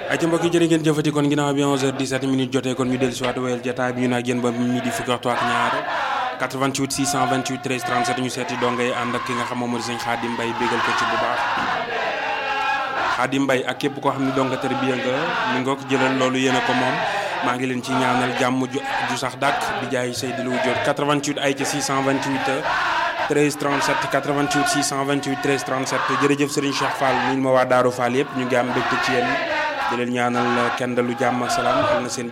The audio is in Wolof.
ayca mbokk yi jërë ngeen jëfati kon ginnaaw bi 11h17 minutes jotee kon ñu dellu si waat wéyal jotaay bi ñu nag yéen ba midi fukki waxtu ak ñaar 88 628 13 37 ñu seeti donga yi ànd ak ki nga xam moom moo di sëñ Xaadim Mbay bégal ko ci bu baax Xaadim Mbay ak képp koo xam ne donga tarbiya nga mi nga ko jëlal loolu yéen a ko moom maa ngi leen ci ñaanal jàmm ju sax dàkk bi jaay Seydou Loum jot 88 ayca 628 13 37 88 628 13 37 jërëjëf Serigne Cheikh Fall ñu ma waa Daaru Fall yëpp ñu ngi am mbégte ci yéen di leen ñaanal kenn dalu jàmm ak salaam am na seen